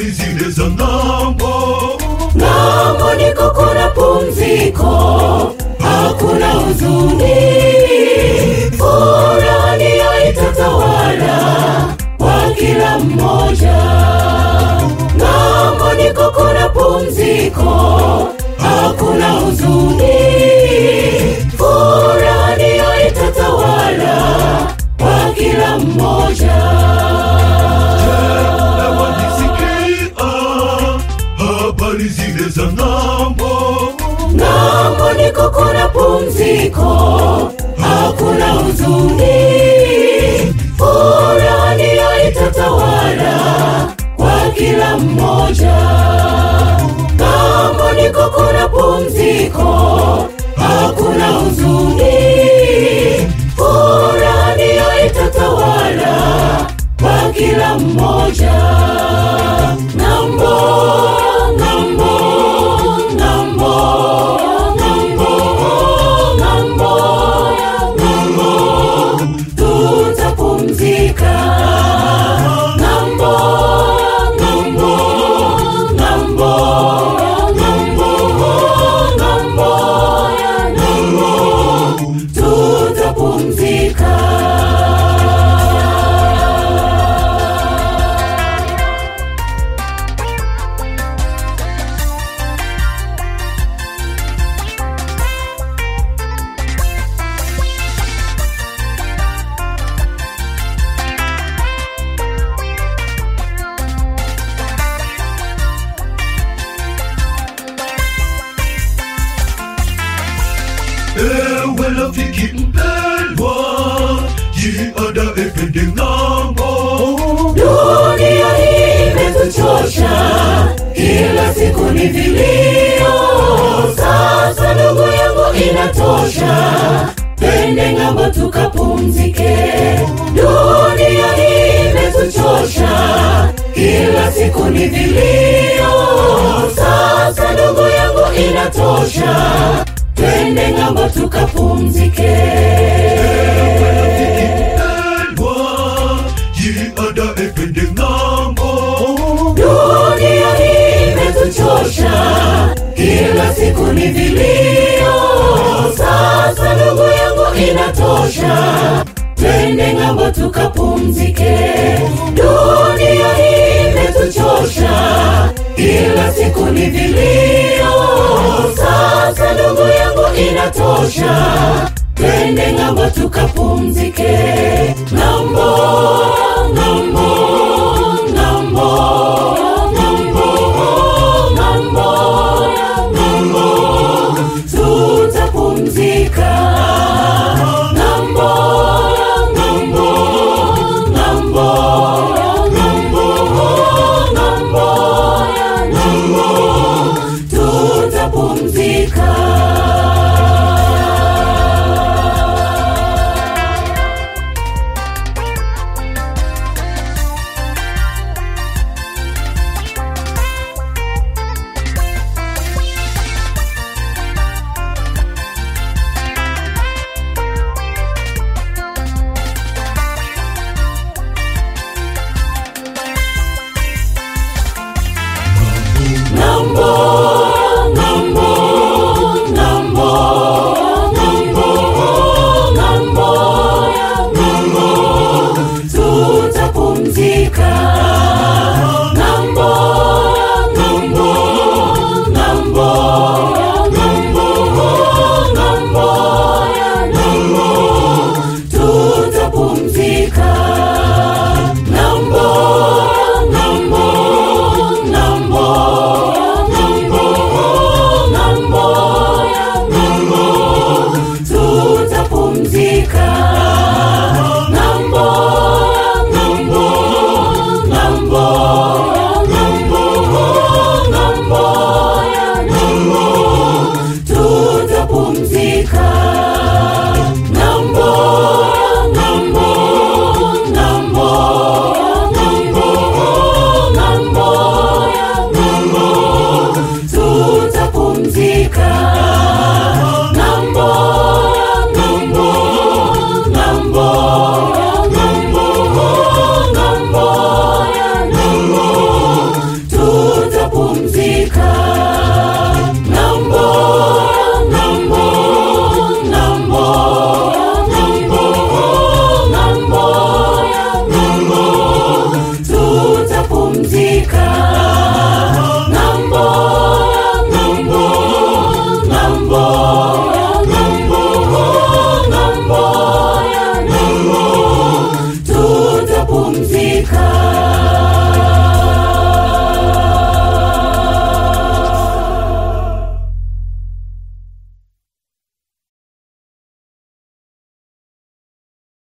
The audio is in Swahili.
habari zile za ng'ambo ng'ambo niko kuna pumziko hakuna huzuni furaha ndiyo itatawala kwa kila mmoja ng'ambo niko kuna pumziko hakuna huzuni furaha ndiyo itatawala kwa kila mmoja nawanisikia habari zile za ng'ambo ng'ambo niko kuna pumziko hakuna huzuni furaha ndiyo itatawala kwa kila mmoja ng'ambo niko kuna pumziko hakuna huzuni furaha ndiyo itatawala kwa kila mmoja ng'ambo ng'ambo ng'ambo ng'ambo ng'ambo ng'ambo tutapumzika ng'ambo ng'ambo ng'ambo ng'ambo ng'ambo ng'ambo tutapumzika ewe rafiki mpendwa jiandae twende ng'ambo dunia hii imetuchosha kila siku ni vilio sasa ndugu yangu inatosha twende ng'ambo tukapumzike dunia hii imetuchosha kila siku ni vilio sasa ndugu yangu inatosha twende ng'ambo tukapumzike mpendwa jiandae twende ng'ambo dunia hii imetuchosha kila siku ni vilio sasa ndugu yangu inatosha twende ng'ambo tukapumzike dunia hii imetuchosha kila siku ni vilio sasa ndugu yangu inatosha twende ng'ambo tukapumzike ng'ambo